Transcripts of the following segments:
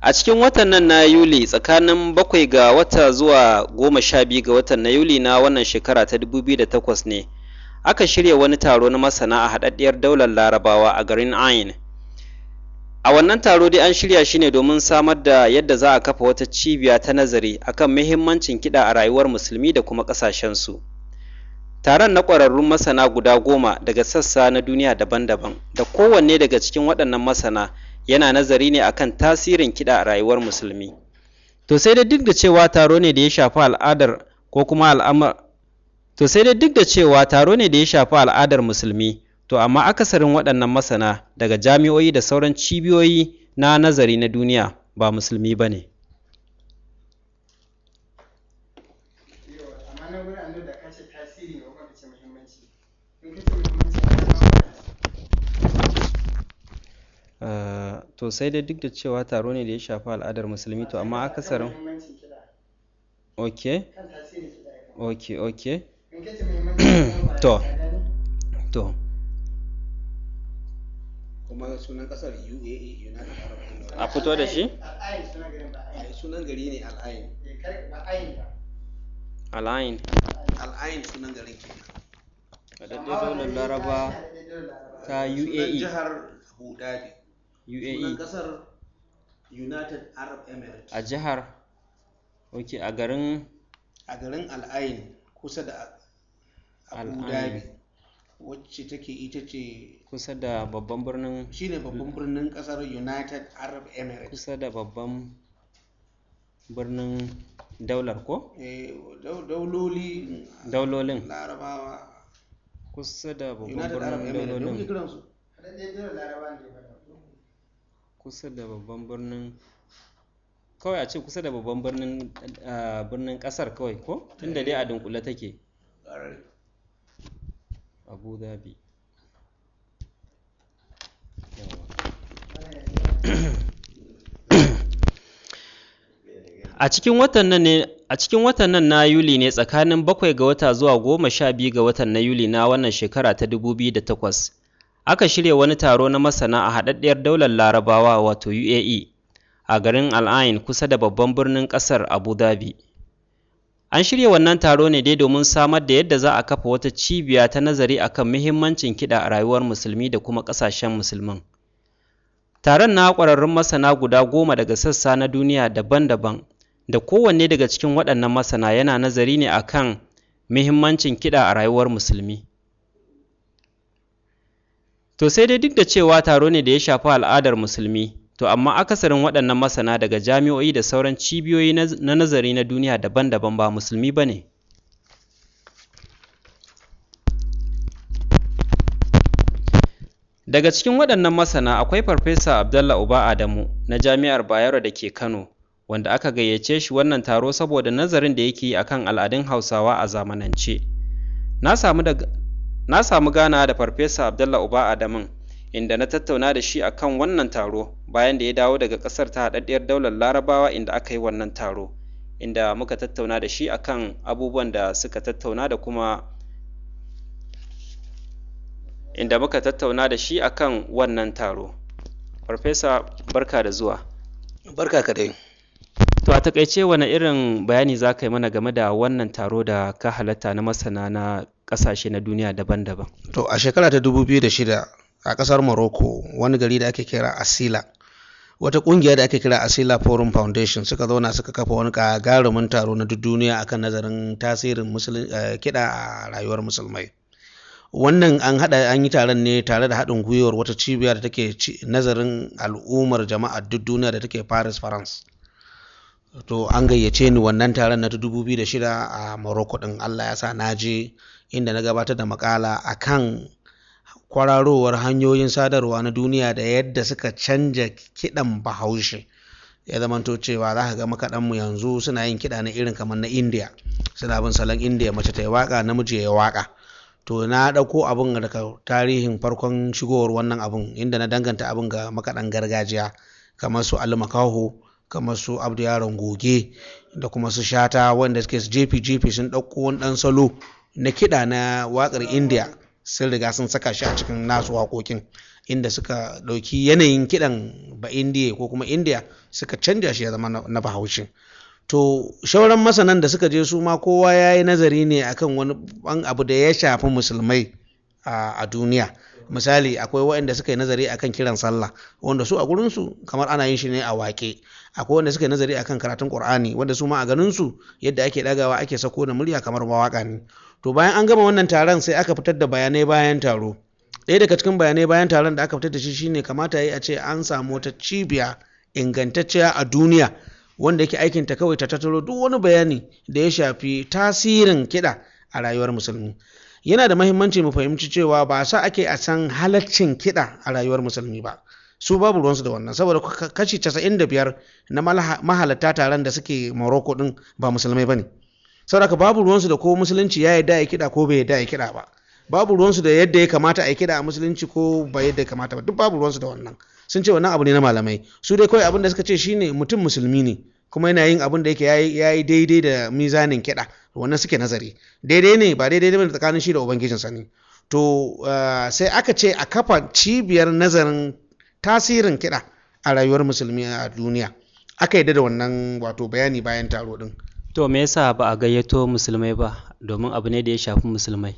a cikin watan nan na yuli tsakanin bakwai ga wata zuwa goma sha biyu ga watan na yuli na wannan shekara ta 2008 ne aka shirya wani taro na masana a haɗaɗɗiyar daular larabawa a garin ain a wannan taro dai an shirya shi ne domin samar da yadda za a kafa wata cibiya ta nazari akan muhimmancin kiɗa a rayuwar musulmi da kuma ƙasashensu taron na ƙwararrun masana guda goma daga sassa na duniya daban-daban da kowanne daga cikin waɗannan masana yana nazari ne akan tasirin kiɗa a rayuwar musulmi to sai dai duk da cewa taro ne da ya shafi al'adar ko kuma al'amar to sai dai duk da cewa taro ne da ya shafi al'adar musulmi to amma akasarin waɗannan masana daga jami'o'i da sauran cibiyoyi na nazari na duniya ba musulmi ba ne Uh, to sai dai duk da cewa taro ne da ya shafi al'adar musulmi to amma akasarin ok ok ok to to kuma sunan kasar UAE United Arab Emirates a fito da shi ai sunan gari ne al'ain al'ain al'ain sunan garin ke haɗaɗɗen daular laraba ta sunan uae jihar Abu Dhabi sunan uae kasar United Arab Emirates a jihar ok a garin a garin al'ain kusa da Abu Al-Ain. Dhabi wacce take ita ce kusa da babban birnin shine babban birnin kasar United Arab Emirates kusa da babban birnin daular ko eh dau- dauloli daulolin larabawa kusa da babban United Arab birnin Emirates da kuke daulolin kiransu kusa da babban birnin kawai a ce kusa da babban birnin ah, birnin kasar kawai ko tunda dai a dunkule take Ƙwarai. abu dhabi a cikin watan nan ne a cikin watan nan na yuli ne tsakanin bakwai ga wata zuwa goma sha biyu ga watan na yuli na wannan shekara ta 2008 aka shirya wani taro na masana a haɗaɗɗiyar daular larabawa wato uae a garin al'ain kusa da babban birnin ƙasar abu dhabi An shirya wannan taro ne dai domin samar da yadda za a kafa wata cibiya ta nazari akan muhimmancin kiɗa a rayuwar musulmi da kuma ƙasashen musulmin. Taron na ƙwararrun masana guda goma daga sassa na duniya daban-daban da kowanne daga cikin waɗannan masana yana nazari ne akan muhimmancin kiɗa a rayuwar musulmi. To sai dai duk da cewa taro ne da ya shafi al'adar musulmi, to amma akasarin waɗannan masana daga jami'o'i da sauran cibiyoyi na na nazari na duniya daban-daban ba musulmi ba ne. Daga cikin waɗannan masana akwai Farfesa Abdallah Uba Adamu na Jami'ar Bayero da ke Kano, wanda aka gayyace shi wannan taro saboda nazarin da yake yi akan al'adun Hausawa a zamanance. Na samu daga Na samu ganawa da Farfesa Abdallah Uba Adamun inda na tattauna da shi akan wannan taro bayan da ya dawo daga ƙasar ta haɗaɗɗiyar daular Larabawa inda aka yi wannan taro inda muka tattauna da shi akan abubuwan da suka tattauna da kuma inda muka tattauna da shi akan wannan taro. Farfesa barka da zuwa. barka ka dai To a takaice wane irin bayani za ka yi mana game da wannan taro da ka halatta na masana na ƙasashe na duniya daban-daban? to a shekara ta 2006 a kasar morocco wani gari da ake kira asila wata kungiya da ake kira asila forum foundation suka zauna suka kafa wani gagarumin taro na duk duniya akan nazarin tasirin musulun- eh, kiɗa a rayuwar musulmai wannan an haɗa an yi taron ne tare da haɗin gwiwar wata cibiya da take ci- nazarin al'ummar jama'a duk duniya da take paris france to an gayyace ni wannan taron na ta 2006 a morocco din allah ya sa na je inda na gabatar da makala akan kwararowar hanyoyin sadarwa na duniya da yadda suka canja kiɗan bahaushe ya zamanto cewa za ka ga makaɗanmu yanzu suna yin kiɗa na irin kamar na india suna bin salon india mace ta yi waƙa namiji ya yi waƙa to na ɗauko abin daga tarihin farkon shigowar wannan abin inda na danganta abin ga makaɗan gargajiya kamar su almakaho kamar su abdu yaron goge da kuma su shata wanda suke jefi jefi sun ɗauko wani ɗan salo na kiɗa na waƙar india sun riga sun saka shi a cikin nasu waƙoƙin inda suka ɗauki yanayin kiɗan ba indiya ko kuma indiya suka canja shi ya zama na bahaushe to shauran masanan da suka je su ma kowa ya yi nazari ne akan wani abu da ya shafi musulmai a duniya misali akwai waɗanda suka yi nazari akan kiran sallah wanda su a gurinsu kamar ana yin shi ne a wake akwai wanda suka yi nazari akan karatun qur'ani wanda su ma a ganin su yadda ake ɗagawa ake sako da murya kamar mawaka ne to bayan an gama wannan taron sai aka fitar da bayanai bayan taro ɗaya daga cikin bayanai bayan taron da aka fitar da shi shine kamata yi a ce an samu wata cibiya ingantacciya a duniya wanda yake aikinta kawai ta tattaro duk wani bayani da ya shafi tasirin kiɗa a rayuwar musulmi yana da mahimmanci mu fahimci cewa ba sa ake a san halaccin kiɗa a rayuwar musulmi ba su babu ruwansu da wannan saboda kashi 95 na mahalatta taron da suke morocco din ba musulmai ba ne saboda babu ruwansu da ko musulunci ya yarda ya kiɗa ko bai yarda ya kiɗa ba babu ruwansu da yadda ya kamata a yi kiɗa a musulunci ko ba yadda ya kamata ba duk babu ruwansu da wannan sun ce wannan abu ne na malamai su dai kawai abin da suka ce shine mutum musulmi ne kuma yana yin abin da yake ya yi daidai da mizanin kiɗa wannan suke nazari daidai ne ba daidai ne tsakanin shi da ubangijinsa ne to sai aka ce a kafa cibiyar nazarin tasirin kiɗa a rayuwar musulmi a duniya aka yadda da wannan wato bayani bayan taro din to me yasa ba a gayyato musulmai ba domin abu ne da ya shafi musulmai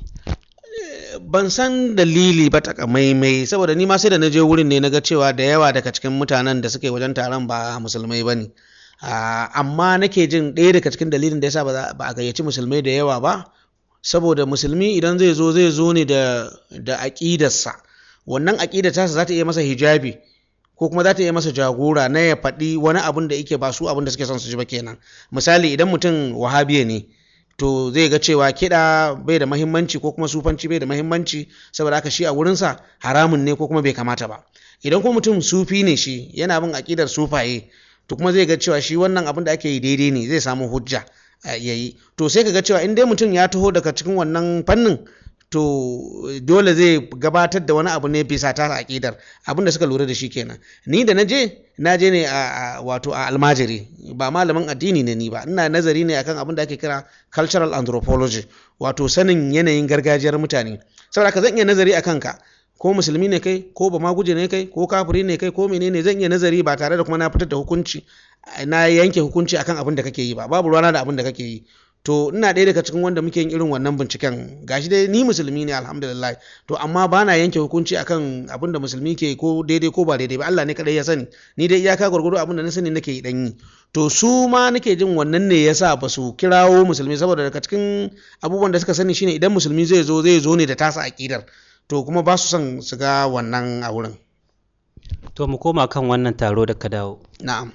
ban san dalili ba takamaimai saboda ni ma sai da na je wurin ne na ga cewa da yawa daga cikin mutanen da suke wajen taron ba musulmai ba ne amma nake jin ɗaya daga cikin dalilin da yasa ba a gayyaci musulmai da yawa ba saboda musulmi idan zai zo zai zo ne da da aƙidarsa wannan aƙidar tasa za ta iya masa hijabi ko kuma za ta iya masa jagora na ya faɗi wani abin da yake ba su abin da suke son su ji ba kenan misali idan mutum wahabiya ne to zai ga cewa kiɗa bai da mahimmanci ko kuma sufanci bai da mahimmanci saboda haka shi a wurinsa haramun ne ko kuma bai kamata ba idan kuma mutum sufi ne shi yana bin aƙidar sufaye to kuma zai ga cewa shi wannan abin da ake yi daidai ne zai samu hujja ya yi to sai ka ga cewa in dai mutum ya taho daga cikin wannan fannin to dole zai gabatar da wani abu ne bisa ta aƙidar abin da suka lura da shi kenan ni da na je na je ne a wato a almajiri ba malamin addini ne ni ba ina nazari ne akan abin da ake kira cultural anthropology wato sanin yanayin gargajiyar mutane saboda ka zan iya nazari akan ka ko musulmi ne kai ko ba maguje ne kai ko kafiri ne kai ko menene zan iya nazari ba tare da kuma na fitar da hukunci na yanke hukunci akan abin da kake yi ba babu ruwana da abin da kake yi to ina ɗaya daga cikin wanda muke yin irin wannan binciken gashi dai ni musulmi ne alhamdulillah to amma ba na yanke hukunci akan abin da musulmi ke ko daidai ko ba daidai ba Allah ne kadai ya sani ni dai iyaka gwargwado abin da na sani nake yi dan yi to su ma nake jin wannan ne yasa ba su kirawo musulmi saboda daga cikin abubuwan da suka sani shine idan musulmi zai zo zai zo ne da tasa akidar to kuma ba su son su ga wannan a wurin to mu koma kan wannan taro da ka dawo na'am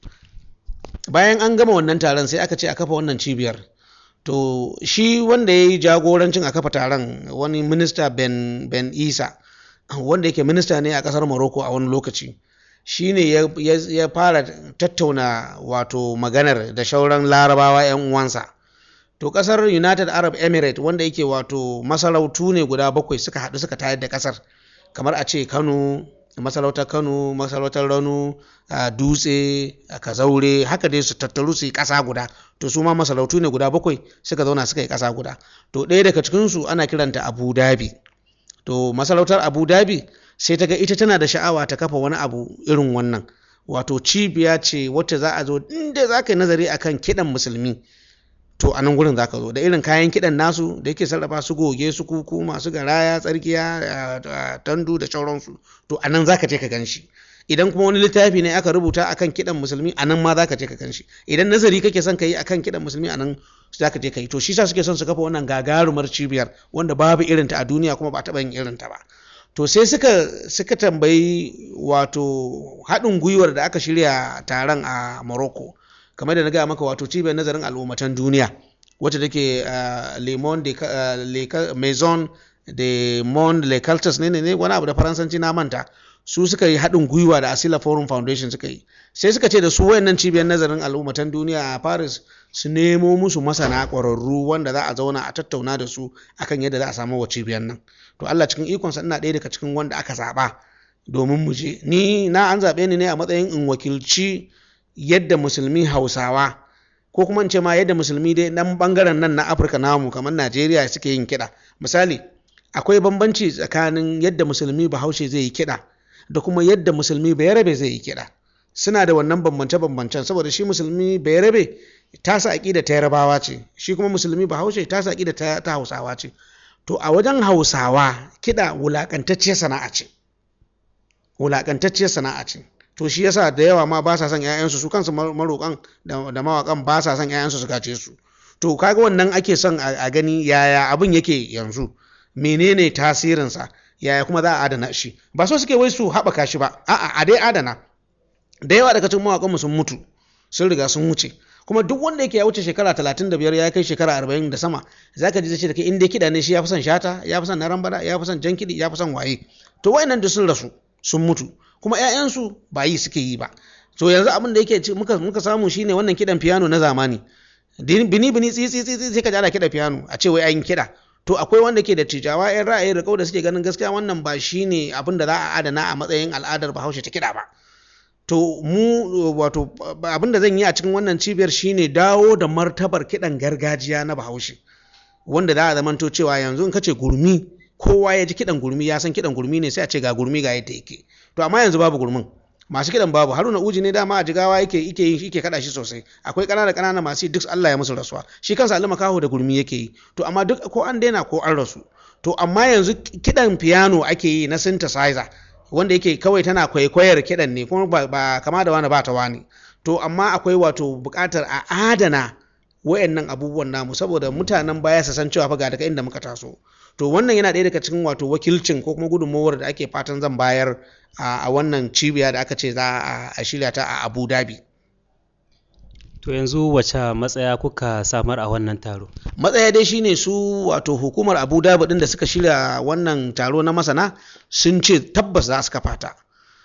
bayan an gama wannan taron sai aka ce a kafa wannan cibiyar to shi wanda ya yi jagorancin a kafa taron wani minista ben, ben isa wanda yake minista ne a kasar morocco a wani lokaci shi ne ya, ya, ya fara tattauna wato maganar da shauran larabawa 'yan uwansa to kasar united arab emirates wanda yake wato masarautu ne guda bakwai suka haɗu suka tayar da kasar kamar a ce kano masarautar kano masarautar rano a dutse a kazaure haka dai su tattaru su yi ƙasa guda to su ma masarautu ne guda bakwai suka zauna suka yi ƙasa guda to ɗaya daga cikinsu ana kiranta abu dhabi to masarautar abu dhabi sai ta ga ita tana da sha'awa ta kafa wani abu irin wannan wato cibiya ce wacce za a zo inda za ka yi nazari akan kiɗan musulmi to a nan gurin zaka zo da irin kayan kiɗan nasu da yake sarrafa su goge su kuku masu garaya tsarkiya tandu da sauransu to a nan zaka je ka gan shi idan kuma wani littafi ne aka rubuta akan kiɗan musulmi a nan ma zaka je ka gan shi idan nazari kake son ka yi akan kiɗan musulmi a nan zaka je ka yi to shi sa suke son su kafa wannan gagarumar cibiyar wanda babu irinta a duniya kuma ba taɓa yin irinta ba to sai suka suka tambayi wato haɗin gwiwar da aka shirya taron a morocco kamar da na gaya maka wato cibiyar nazarin al'ummatan duniya wacce take le monde maison de monde le cultures ne ne wani abu da faransanci na manta su suka yi haɗin gwiwa da asila forum foundation suka yi sai suka ce da su wayannan cibiyar nazarin al'ummatan duniya a paris su nemo musu masana ƙwararru wanda za a zauna a tattauna da su akan yadda za a samu wa cibiyar nan to allah cikin ikonsa ina ɗaya daga cikin wanda aka zaɓa domin mu je ni na an zaɓe ni ne a matsayin in wakilci yadda musulmi hausawa ko kuma in ce ma yadda musulmi dai dan bangaren nan na afirka namu kamar najeriya suke yin kiɗa misali akwai bambanci tsakanin yadda musulmi bahaushe zai yi kiɗa da kuma yadda musulmi bayarabe zai yi kiɗa suna da wannan bambance-bambancen saboda shi musulmi bayarabe tasa aƙida ta yarabawa ce shi kuma musulmi bahaushe tasa aƙida ta, ta hausawa ce to a wajen hausawa kiɗa wulaƙantacciyar sana'a ce wulaƙantacciyar sana'a ce to shi yasa da yawa ma ba sa son 'ya'yansu su kansu maroƙan da mawaƙan ba sa son 'ya'yansu su gace su to kaga wannan ake son a gani yaya abin yake yanzu menene tasirinsa yaya kuma za a adana shi ba so suke wai su haɓaka shi ba a'a a dai adana da yawa daga cikin mawaƙanmu sun mutu sun riga sun wuce kuma duk wanda yake ya wuce shekara talatin da biyar ya kai shekara arba'in da sama za ka ji zai ce da kai in dai kiɗa ne shi ya fi son shata ya fi son na rambada ya fi son jan kiɗi ya fi son waye to wayannan duk sun rasu sun mutu kuma 'ya'yansu ba yi suke yi ba to yanzu abin da yake muka muka samu shine wannan kiɗan piano na zamani bini bini tsitsi tsitsi sai ka ji ana kiɗa piano a ce wai an kiɗa to akwai wanda ke da tijawa 'yan ra'ayi da da suke ganin gaskiya wannan ba shine abin da za a adana a matsayin al'adar bahaushe ta kiɗa ba to mu wato abin da zan yi a cikin wannan cibiyar shine dawo da martabar kiɗan gargajiya na bahaushe wanda za a zamanto cewa yanzu in ka ce gurmi kowa ya ji kiɗan gurmi ya san kiɗan gurmi ne sai a ce ga gurmi ga yadda yake to amma yanzu babu gurmin masu kiɗan babu haruna uji ne dama a jigawa yake yake yin yake kada shi sosai akwai ƙanana ƙanana masu duk Allah ya musu rasuwa shi kansa alima kaho da gurmi yake yi to amma duk ko an daina ko an rasu to amma yanzu kiɗan piano ake yi na synthesizer wanda yake kawai tana kwaikwayar kiɗan ne kuma ba, kama da wani ba ta wani to amma akwai wato buƙatar a adana wayannan abubuwan namu saboda mutanen baya su san cewa fa ga daga inda muka taso to wannan yana ɗaya daga cikin wato wakilcin ko kuma gudunmawar da ake fatan zan bayar a wannan cibiya da aka ce za a shirya ta a abu dhabi to yanzu wace matsaya kuka samar a wannan taro matsaya dai shine su wato hukumar abu dhabi ɗin da suka shirya wannan taro na masana sun ce tabbas za su kafa ta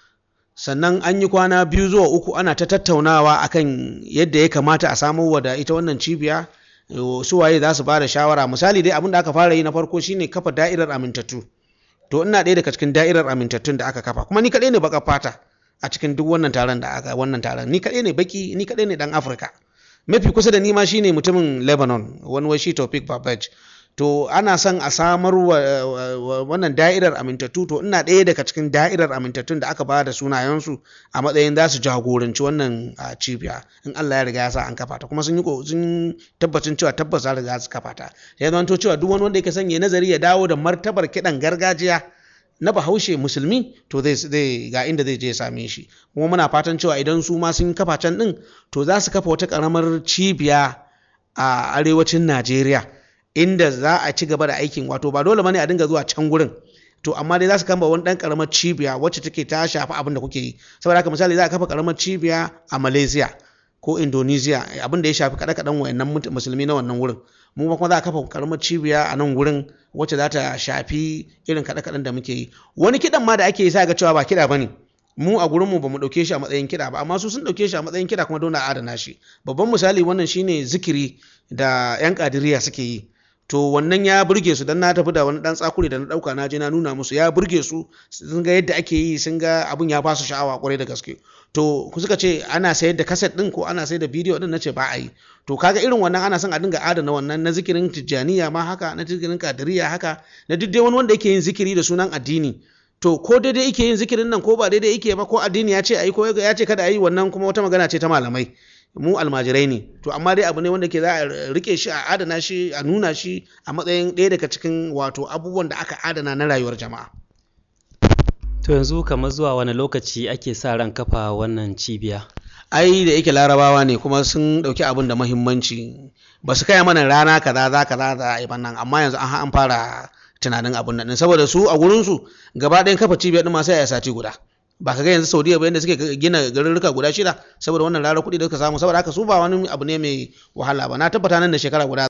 sannan an yi kwana biyu zuwa uku ana ta tattaunawa akan yadda ya kamata a samo wa da ita wannan cibiya su waye za su bada shawara misali dai abin da aka fara yi na farko shine kafa da'irar amintattu to ina ɗaya daga cikin da'irar amintattun da aka kafa kuma ni kaɗai ne baka fata a cikin duk wannan taron da aka wannan taron ni kaɗai ne baki ni kaɗai ne dan afirka mafi kusa da ni ma shine mutumin lebanon wani wai shi topic babaj to ana son a samar wa wannan da'irar amintattu to ina ɗaya daga cikin da'irar amintattun da aka ba da sunayensu a matsayin za su jagoranci wannan cibiya in Allah ya riga ya sa an kafa ta kuma sun yi sun tabbacin cewa tabbas za riga su kafa ta ya zanto cewa duk wani wanda yake son ya nazari ya dawo da martabar kiɗan gargajiya na bahaushe musulmi to zai ga inda zai je same shi kuma muna fatan cewa idan su ma sun kafa can din to za su kafa wata karamar cibiya a arewacin Najeriya inda za a ci gaba da aikin wato ba dole bane a dinga zuwa can gurin to amma dai za su kama wani dan karamar cibiya wacce take ta shafi abin da kuke yi saboda haka misali za a kafa karamar cibiya a Malaysia ko Indonesia abin da ya shafi kada kadan wayannan musulmi na wannan wurin mu kuma za a kafa karamar cibiya a nan gurin wacce za ta shafi irin kada kadan da muke yi wani kidan ma da ake yi sai ga cewa ba kida bane mu a gurinmu ba mu ɗauke shi a matsayin kiɗa ba amma su sun ɗauke shi a matsayin kiɗa kuma dole a adana shi babban misali wannan shine zikiri da 'yan ƙadiriya suke yi to wannan ya burge su dan na tafi da wani dan tsakuri da na dauka na je na nuna musu ya burge su sun ga yadda ake yi sun ga abun ya ba su sha'awa kwarai da gaske to ku suka ce ana sayar da kaset din ko ana sayar da bidiyo din nace ba a yi to kaga irin wannan ana son a dinga adana wannan na zikirin tijjaniya ma haka na zikirin kadiriya haka na duk dai wani wanda yake yin zikiri da sunan addini to ko daidai yake yin zikirin nan ko ba daidai yake ba ko addini ya ce a yi ko ya ce kada a yi wannan kuma wata magana ce ta malamai mu almajirai ne to amma dai abu ne wanda ke za a rike shi a adana shi a nuna shi a matsayin ɗaya daga cikin wato abubuwan da aka adana na rayuwar jama'a to yanzu kamar zuwa wani lokaci ake sa ran kafa wannan cibiya ai da yake larabawa ne kuma sun ɗauki abin da mahimmanci ba su kaya mana rana kaza za kaza za a yi nan amma yanzu an an fara tunanin abin nan saboda su a gurinsu gaba ɗayan kafa cibiyar ɗin ma sai a sati guda ba ka ga yanzu saudiya ba yadda suke gina garurruka guda shida saboda wannan rara kuɗi da suka samu saboda haka su ba wani abu ne mai wahala ba na tabbata nan da shekara guda